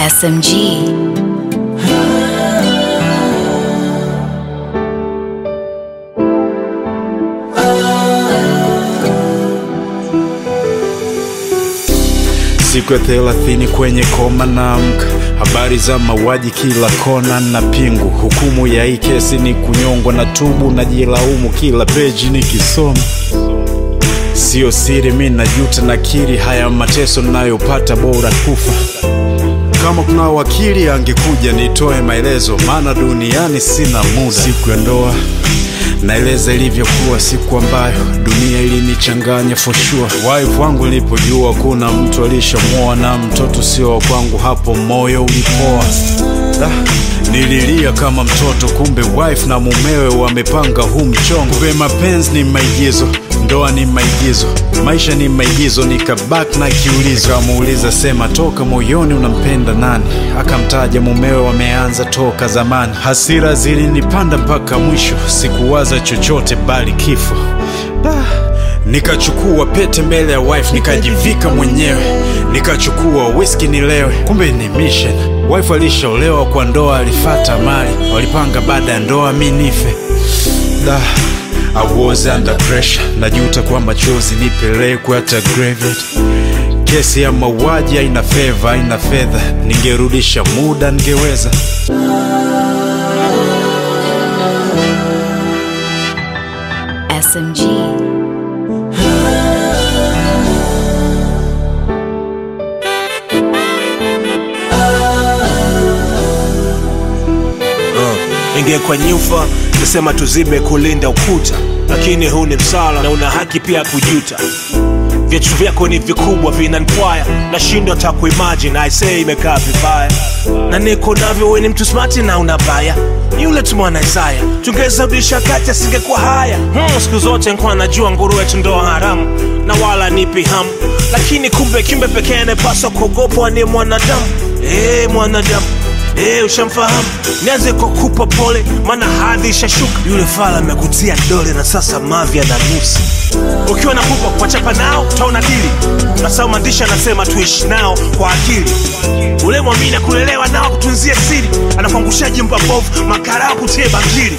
SMG. Siku ya thelathini kwenye koma naamka, habari za mauaji kila kona na pingu. Hukumu ya hii kesi ni kunyongwa na tubu, najilaumu kila peji nikisoma. Sio siri, mi najuta, nakiri haya mateso nayopata, bora kufa. Kama kuna wakili angekuja nitoe maelezo, maana duniani sina muda. Siku ya ndoa naeleza ilivyokuwa, siku ambayo dunia ilinichanganya for sure. Wife wangu nilipojua kuna mtu alishamwoa na mtoto sio wa kwangu, hapo moyo ulipoa. Da, nililia kama mtoto, kumbe wife na mumewe wamepanga huu mchongo. Kumbe mapenzi ni maigizo, ndoa ni maigizo, maisha ni maigizo. Nikabak na kiulizo, kamuuliza sema, toka moyoni unampenda nani? Akamtaja mumewe, wameanza toka zamani. Hasira zilinipanda mpaka mwisho, sikuwaza chochote bali kifo. Da, nikachukua pete mbele ya wife, nikajivika mwenyewe, nikachukua whisky nilewe, kumbe ni mission. Wife alishaolewa kwa ndoa, alifata mali, walipanga baada ya ndoa mi nife. Da, I was under pressure, najuta kwa machozi nipelekwe hata graveyard. Kesi ya mauaji haina feva, haina fedha, ningerudisha muda ningeweza. SMG. ingekuwa nyufa nisema tuzibe kulinda ukuta lakini huu ni msala na una haki pia kujuta viatu vyako ni vikubwa vinanpwaya nashindwa ta kuimagine aisee imekaa vibaya na niko navyo we ni mtu smati na unabaya yule tu mwana Isaya tungeweza rudisha kati asingekuwa haya hmm, siku zote nkuwa najua nguruwe tu ndoa haramu na wala nipi hamu lakini kumbe kimbe pekee anayepaswa kuogopwa ni mwanadamu hey, mwanadamu Hey, ushamfahamu nianze kwa kupa pole maana hadhi ishashuka yule fala amekutia dole na sasa mavya na nusu ukiwa na pupa kuwachapa nao utaona dili nasau maandishi anasema tuishi nao kwa akili ule mwamini kulelewa nao kutunzia siri anakuangusha jimba bovu makarao kutie bangili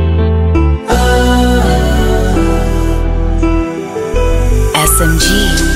SMG.